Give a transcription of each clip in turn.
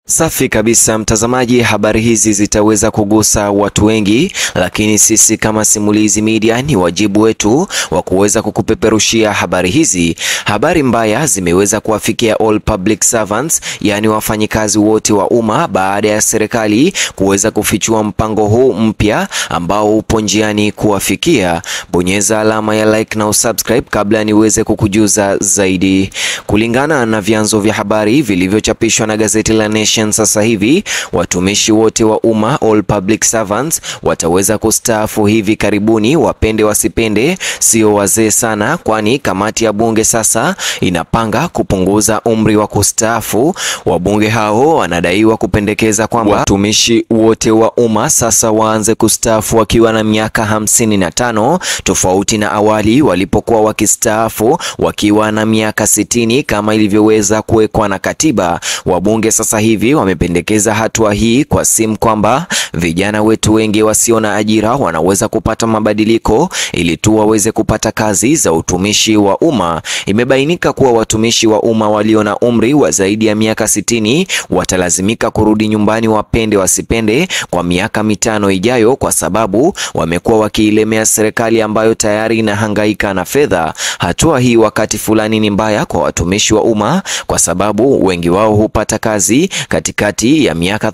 Safi kabisa mtazamaji, habari hizi zitaweza kugusa watu wengi, lakini sisi kama Simulizi Media ni wajibu wetu wa kuweza kukupeperushia habari hizi. Habari mbaya zimeweza kuwafikia all public servants, yaani wafanyikazi wote wa umma, baada ya serikali kuweza kufichua mpango huu mpya ambao upo njiani kuwafikia. Bonyeza alama ya like na usubscribe kabla niweze kukujuza zaidi. Kulingana na vyanzo vya habari vilivyochapishwa na gazeti la Nation sasa hivi watumishi wote wa umma all public servants wataweza kustaafu hivi karibuni, wapende wasipende, sio wazee sana, kwani kamati ya bunge sasa inapanga kupunguza umri wa kustaafu. Wabunge hao wanadaiwa kupendekeza kwamba watumishi wote wa umma sasa waanze kustaafu wakiwa na miaka hamsini na tano tofauti na awali walipokuwa wakistaafu wakiwa na miaka sitini kama ilivyoweza kuwekwa na katiba. Wabunge sasa hivi wamependekeza hatua hii kwa simu kwamba vijana wetu wengi wasio na ajira wanaweza kupata mabadiliko ili tu waweze kupata kazi za utumishi wa umma. Imebainika kuwa watumishi wa umma walio na umri wa zaidi ya miaka sitini watalazimika kurudi nyumbani, wapende wasipende, kwa miaka mitano ijayo, kwa sababu wamekuwa wakiilemea serikali ambayo tayari inahangaika na fedha. Hatua hii wakati fulani ni mbaya kwa watumishi wa umma kwa sababu wengi wao hupata kazi katikati ya miaka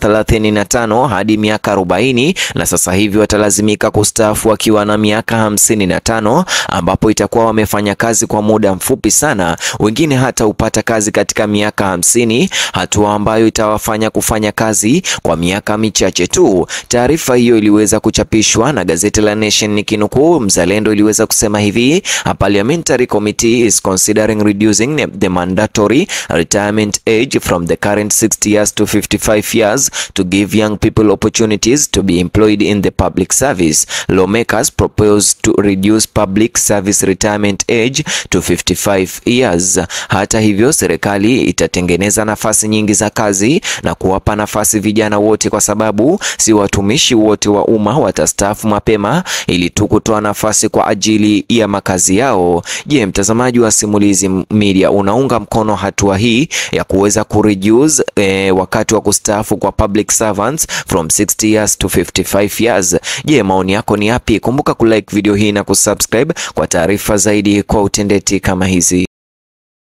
35 hadi miaka 40 na sasa hivi watalazimika kustaafu wakiwa na miaka 55, ambapo itakuwa wamefanya kazi kwa muda mfupi sana. Wengine hata hupata kazi katika miaka hamsini, hatua ambayo itawafanya kufanya kazi kwa miaka michache tu. Taarifa hiyo iliweza kuchapishwa na gazeti la Nation nikinukuu, Mzalendo iliweza kusema hivi: A parliamentary committee is considering reducing the mandatory retirement age from the current 60 years to 55 years to give young people opportunities to be employed in the public service. Lawmakers propose to reduce public service retirement age to 55 years. Hata hivyo, serikali itatengeneza nafasi nyingi za kazi na kuwapa nafasi vijana wote, kwa sababu si watumishi wote wa umma watastaafu mapema, ili tu kutoa nafasi kwa ajili ya makazi yao. Je, mtazamaji wa Simulizi Media, unaunga mkono hatua hii ya kuweza kureduce eh, wakati wa kustaafu kwa public servants from 60 years to 55 years. Je, maoni yako ni yapi? Kumbuka kulike video hii na kusubscribe kwa taarifa zaidi kwa utendeti kama hizi.